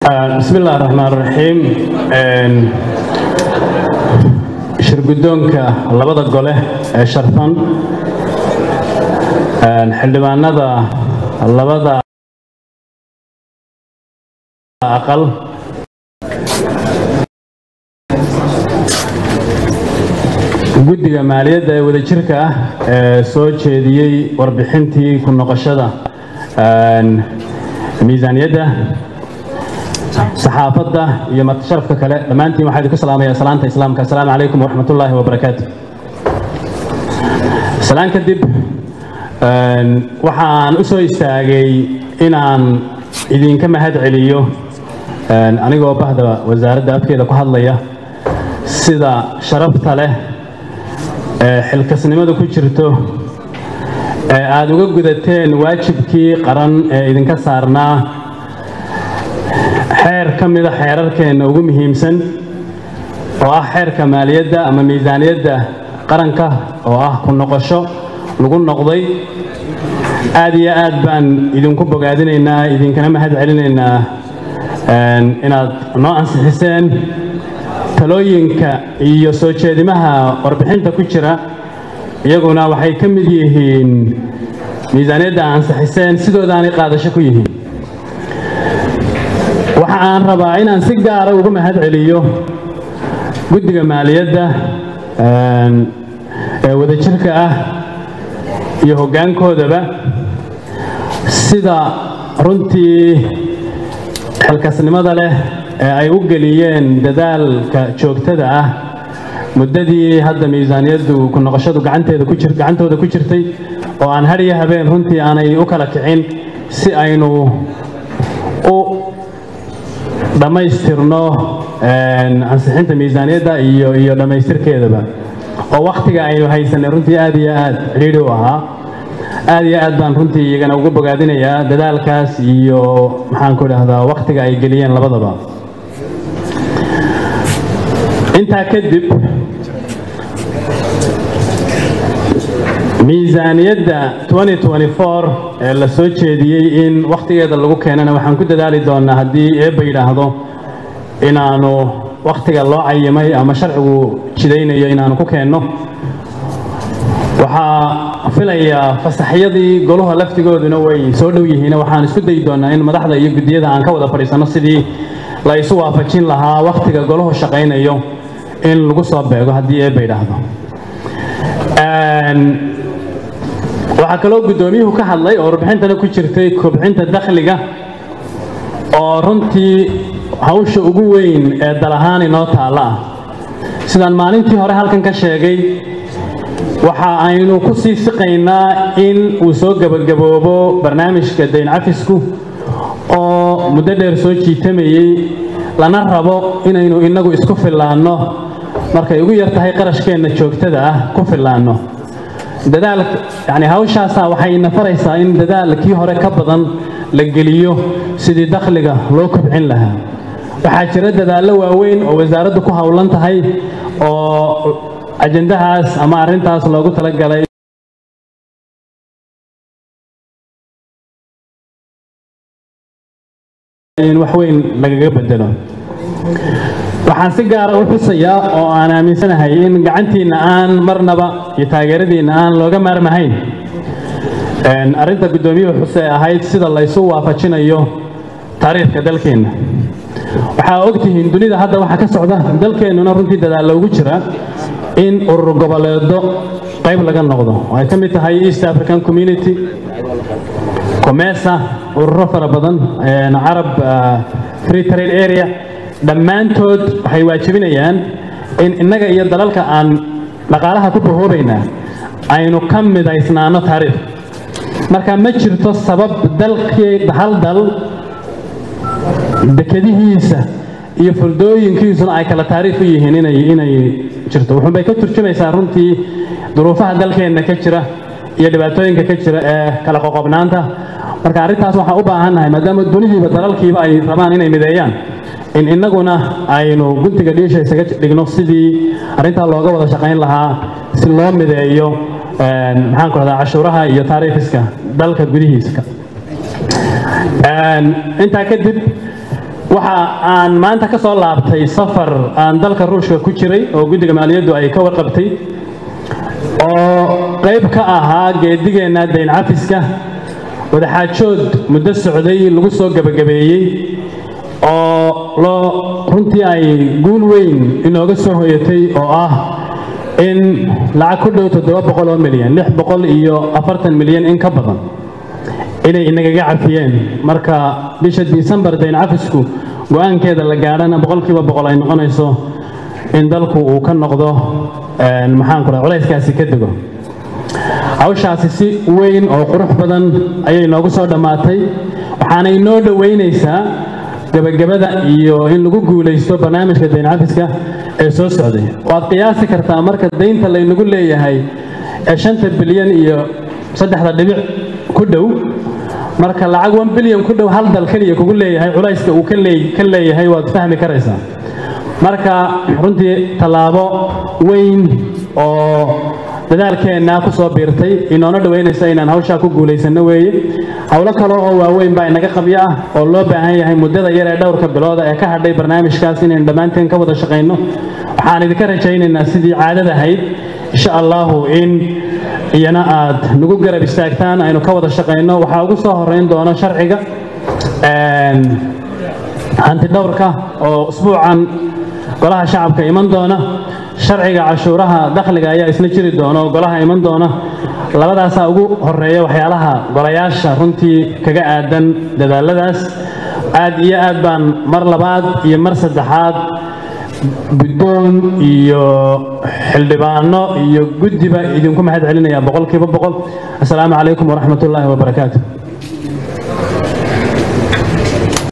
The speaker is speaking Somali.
bismi illahi raxmaan raxiim shirguddoonka labada gole ee sharfan xildhibaanada labada aqal guddiga maaliyadda ee wadajirka ah ee soo jeediyey warbixintii ku noqoshada miisaaniyadda saxaafadda iyo martisharafka kale dhammaantiin waxaa idinku salaamaya salaanta islaamka assalaamu calaykum waraxmat ullaahi wabarakaatu salaan kadib waxaan u soo istaagay inaan idinka mahad celiyo anigoo bahda wasaaradda afkeeda ku hadlaya sida sharafta leh ee xilkasnimada ku jirto ee aada uga gudateen waajibkii qaran ee idinka saarnaa xeer ka mida xeerarkeenna ugu muhiimsan oo ah xeerka maaliyadda ama miisaaniyadda qaranka oo ah ku noqosho lagu noqday aad iyo aad baan idinku bogaadinaynaa idinkana mahad celinaynaa inaad noo ansixiseen talooyinka iyo soo jeedimaha warbixinta ku jira iyaguna waxay ka mid yihiin miisaaniyadda ansixiseen sidoodaanay qaadasho ku yihiin waxa aan rabaa inaan si gaara uga mahad celiyo guddiga maaliyadda ee wadajirka ah iyo hoggaankoodaba sida runtii xilkasnimada leh ee ay u geliyeen dadaalka joogtada ah muddadii hadda miisaaniyaddu ku noqoshadu gacanteeda ku jir gacantooda ku jirtay oo aan har iyo habeen runtii aanay u kala kicin si aynu u dhammaystirno ansixinta miisaaniyadda iyo iyo dhammaystirkeedaba oo wakhtiga aynu haysanay runtii aad iyo aad cidhiidhi u ahaa aad iyo aad baan runtii iyagana uga bogaadinayaa dadaalkaas iyo maxaan ku idhaahdaa wakhtiga ay geliyeen labadaba intaa kadib miisaaniyadda ee la soo jeediyey in wakhtigeeda lagu keenana waxaan ku dadaali doonnaa haddii eebba yidhaahdo inaanu wakhtiga loo cayimay ama sharcigu jidaynayo inaanu ku keenno waxaa filayaa fasaxyadii goluha laftigooduna way soo dhow yihiin waxaan isku dayi doonnaa in madaxda iyo guddiyada aan ka wada fadhiisanno sidii la isu waafajin lahaa wakhtiga goluhu shaqaynayo in lagu soo beego haddii eebba yidhaahdo waxaa kaloo guddoomiyuhu ka hadlay oo warbixintana ku jirtay kobcinta dakhliga oo runtii hawsha ugu weyn ee dal ahaan inoo taalla ah sidaan maalintii hore halkan ka sheegay waxa aynu ku sii siqaynaa in uu soo gebagaboobo barnaamijka dayn cafisku oo muddo dheer soo jiitamayey lana rabo inaynu innagu isku fillaanno markay ugu yar tahay qarashkeenna joogtada ah ku fillaanno dadaal yani hawshaasaa waxayna faraysaa in dadaalkii hore ka badan la geliyo sidii dakhliga loo kobcin lahaa waxaa jira dadaallo waaweyn oo wasaaraddu ku howlan tahay oo ajandahaas ama arrintaas loogu talagalay in wax weyn lagaga bedelo waxaan si gaara u xusayaa oo aan aaminsanahay in gacantiinna aan marnaba iyo taageeradiinna aan looga maarmahayn arrinta guddoomiyuhu xuse ahayd sida laysu waafajinayo taariikhka dalkeenna waxaa ogtihiin dunida hadda waxaa ka socda dalkeennuna runtii dadaal loogu jira in urur goboleedo qayb laga noqdo oo ay ka mid tahay east african community comesa ururo fara badan carab free trade area dhammaantood waxay waajibinayaan in innaga iyo dalalka aan dhaqaalaha ku bahoobaynaa aynu ka midaysnaano taariikh marka ma jirto sabab dalkii hal dal dekadihiisa iyo fuldooyinkiisuna ay kala taariikh u yihiin inay inay jirto wuxuunbay ka turjumaysaa runtii duruufaha dalkeenna ka jira iyo dhibaatooyinka ka jira ee kala qoqobnaanta marka arrintaas waxaan u baahannahay maadaama dunihiiba dalalkiiba ay rabaan inay mideeyaan in innaguna aynu guntiga dhiisha isaga dhigno sidii arrintaa looga wada shaqayn lahaa si loo mideeyo maxaan ku rahdaa cashuuraha iyo taariikhiska dalka gudihiisa intaa kadib waxa aan maanta ka soo laabtay safar aan dalka ruushka ku jiray oo guddiga maaliyaddu ay ka warqabtay oo qayb ka ahaa geedigeenna dayn cafiska wadaxaajood muddo socday lagu soo gebagabeeyey oo loo runtii ay guul weyn inooga soo hoyatay oo ah in lacag ku dhow toddoba boqol oo milyan lix boqol iyo afartan milyan in ka badan inay inagaga cafiyeen marka bisha disembar dayn cafisku go-aankeeda la gaadhana boqolkiiba boqol ay noqonayso in dalku uu ka noqdo maxaan ku culayskaasi ka dego hawshaasi si weyn oo qurux badan ayay noogu soo dhammaatay waxaana inoo dhoweynaysaa gebagabada iyo in lagu guulaysto barnaamijka dayn cafiska ee soo socday waad qiyaasi kartaa marka daynta laynagu leeyahay ee shanta bilyan iyo saddexda dhibic ku dhow marka lacag one bilyan ku dhow hal dal keliya kugu leeyahay culayska uu ka leeyahay waad fahmi karaysaa marka runtii tallaabo weyn oo dadaalkeenna ku soo biirtay inoona dhoweynaysa inaan hawshaa ku guulaysanno weeye howlo kale oo waaweyn baa inaga qabyo ah oo loo baahan yahay muddada yar ee dhowrka bilooda ee ka hadhay barnaamijkaas inaynu dhammaanteen ka wada shaqayno waxaan idinka rajaynaynaa sidii caadada ahayd insha allahu in iyana aad nagu garab istaagtaan aynu ka wada shaqayno waxaa ugu soo horeyn doona sharciga hanti dhowrka oo usbuucan golaha shacabka iman doona sharciga cashuuraha dakhliga ayaa isla jiri doona oo golaha iman doona labadaasaa ugu horeeya waxyaalaha golayaasha runtii kaga aadan dadaaladaas aad iyo aad baan mar labaad iyo mar saddexaad guddoon iyo xildhibaano iyo guddiba idinku mahad celinaya boqolkiiba boqol assalaamu calaykum waraxmat ullaahi wabarakaatu